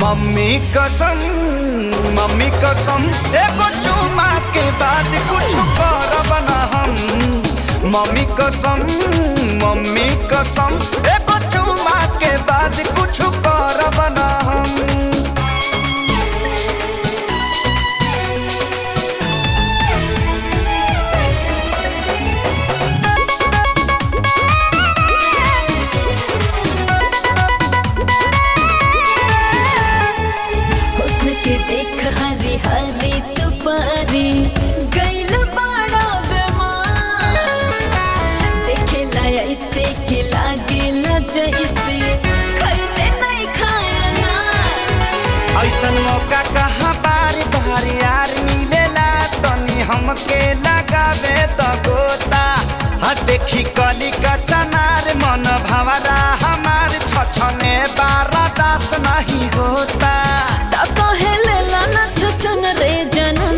mummy कसम mummy कसम एगो चुमा के बाद कुछ करब ना हम मम्मी कसम मम्मी कसम एगो चुमा के बाद कुछ करब ना हम हुस्न के देख हरी हरी तुपारी गैल बाड़ा बेमार देखे ला ऐसे के लागे ला जैसे खैले नहीं खाया ना ऐसन मौका कहाँ बारी बारी यार मिलेला तनी हमके लगावे त गोता हाँ देखी कली का चनार मन भवरा हमार छछने बारा दास नहीं होता ता कहेले ला ना छछन रे जनम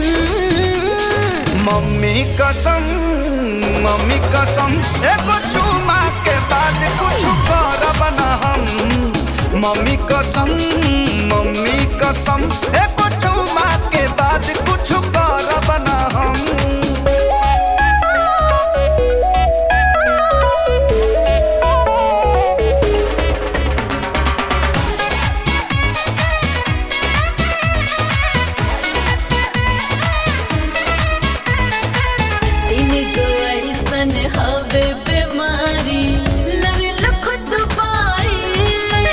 मम्मी कसम मम्मी कसम एगो चुमा के बाद कुछ करब ना हम मम्मी कसम मम्मी कसम एगो चुमा के बाद कुछ करब ना हम तीन गो ऐसन हवे बीमारी लड़ल खुद पाई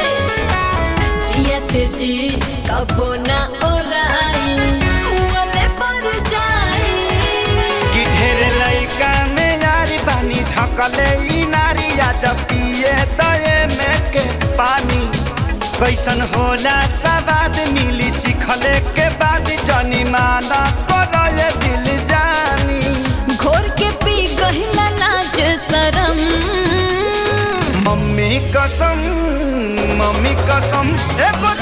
जियत जी कबो ना ओराई वाले पर जाई कि ढेर लइका में यारी बानी झकले ई नारी आ जब पिए दए में के पानी कैसन होला सवाद मिली चिखले के बाद जनी माना करले दिल जानी घोर के पी गहिला लाज शरम मम्मी कसम मम्मी कसम एगो